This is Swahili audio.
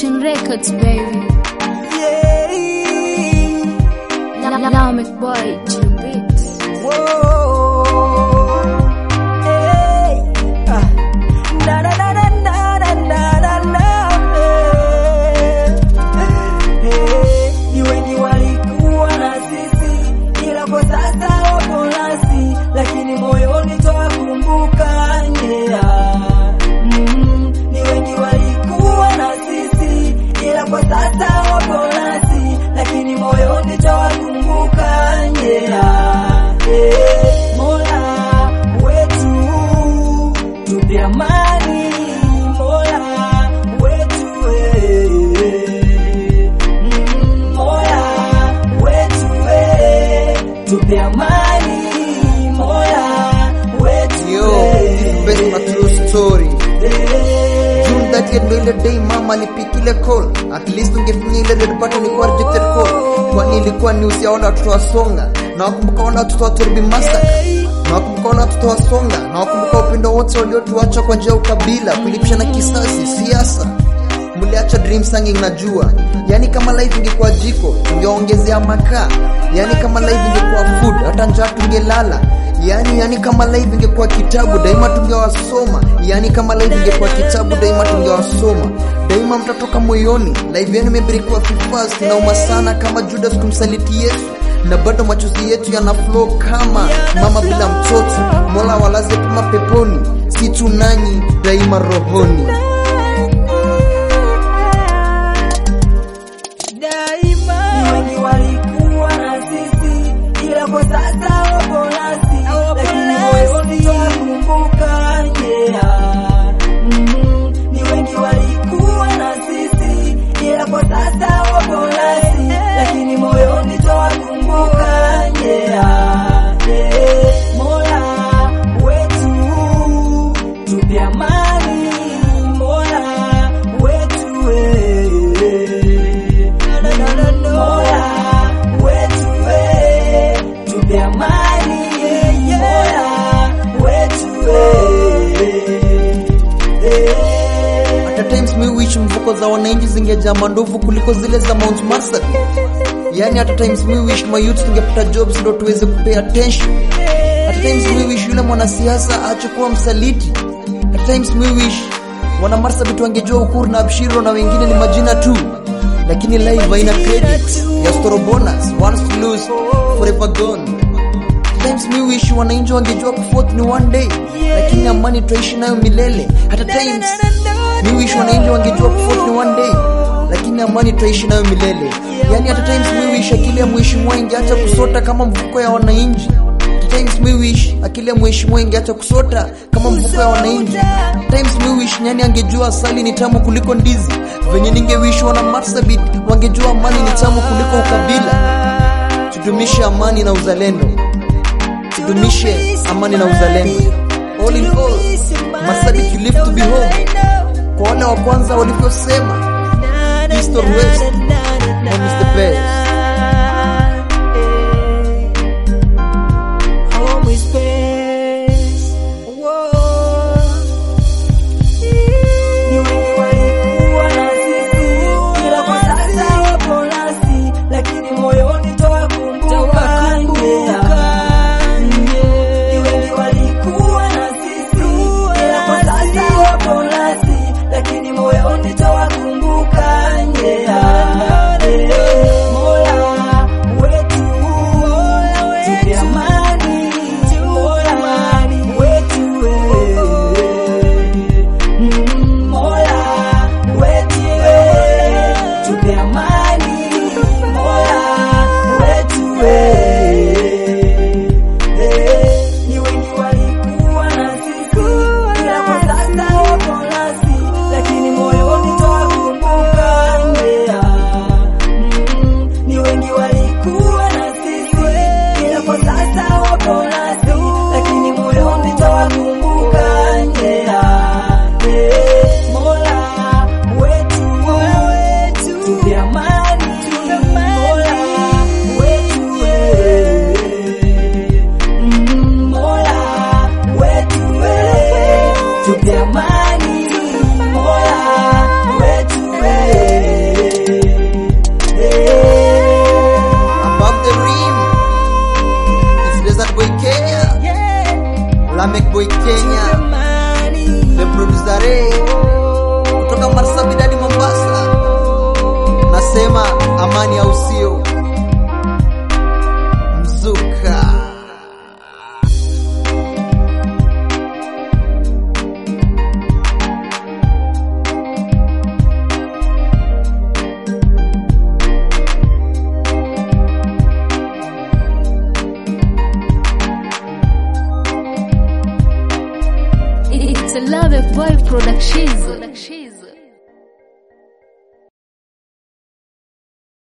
Fortune Records, baby. Yeah. Now, now, now make boy to beats. Whoa. Hey. Ah. Na, na, na, na, na, na, na, na, na. Hey. Hey. Ni wengi walikuwa na sisi ila kwa sasa wapo nasi, lakini moyoni twakumbuka yeah. Mm, ni wengi walikuwa na sisi ila kwa sasa wapo nasi, lakini moyoni twakumbuka yeah. Eh, Mola wetu tupe amani, Mola wetu eh. Mm, Mola wetu eh. tupe amani, Mola wetu Yo, eh. best my true story. Eh. June 30th ndo ile day mama alipikile call. At least ungefinya ile red button ilikuwa rejected call. Kwani ilikuwa news ya wale watoto wa Songa. Na wakumbuka wale watoto wa Turbi Massacre. Na wakumbuka wale watoto wa Songa. Na wakumbuka upendo wote waliotuacha kwa njia ya ukabila, kulipishana kisasi, siasa. Mliacha dream singing najua. Yani kama life ingekuwa jiko, tungeongezea makaa. Yani kama life ingekuwa food, hata njaa tungelala. Yani yani kama live ingekuwa kitabu daima tungewasoma. Yani kama live ingekuwa kitabu daima tungewasoma. Daima mtatoka moyoni. Live yenu imebarikiwa fast nauma sana kama Judas kumsaliti Yesu. Na bado machozi yetu yana flow kama mama bila mtoto. Mola walaze kama peponi, si tu nanyi daima rohoni. daima. Ni wengi walikuwa na sisi, ila kwa sasa wapo nasi, lakini moyoni twakumbuka yeah. Mm, ni wengi walikuwa na sisi, ila kwa sasa wapo nasi, lakini moyoni twakumbuka yeah. Eh, Mola wetu tupe amani, Mola wetu eh. Mola wetu eh, tupe amani, Mola wetu eh. At times mi wish mfuko za wananchi zingejaa mandovu kuliko zile za Mount Marsabit. Yani at times mi wish my youth tungepata jobs ndo tuweze kupay attention. At times mi wish yule mwanasiasa aache kuwa msaliti. At times mi wish wana Marsabit wangejua Ukuru na Abshiro na wengine ni majina tu. Lakini live haina credit ya store bonus, once to lose, forever gone. At times mi wish wananchi wangejua kufourth ni one day, lakini amani tutaishi nayo milele. Hata times mi wish wananchi wangejua kufourth ni one day, lakini amani tutaishi nayo milele. Yani hata times mi wish akili ya mheshimiwa ingeacha kusota kama mfuko ya wananchi. Hata times mi wish akili ya mheshimiwa ingeacha kusota kama mfuko ya wananchi. Times mi wish nyani angejua asali ni tamu kuliko ndizi, venye ningewish wana Marsabit wangejua amani ni tamu kuliko ukabila. Tudumishe amani na uzalendo, tudumishe amani na uzalendo. All in all, Marsabit you live to be home. Kwa wale wa kwanza walivyosema, East or West, home is the best. Home is best. Whoa. Ni wengi walikuwa na sisi, ila kwa sasa wapo nasi, lakini moyoni twakumbuka yeah. Ni wengi walikuwa na sisi, ila kwa sasa wapo nasi, lakini moyoni twakumbuka yeah. Mola White Boy Kenya, Jamani. the producer Ray, kutoka Marsabit hadi Mombasa. Nasema amani au sio? Mzuka. It's a love boy production.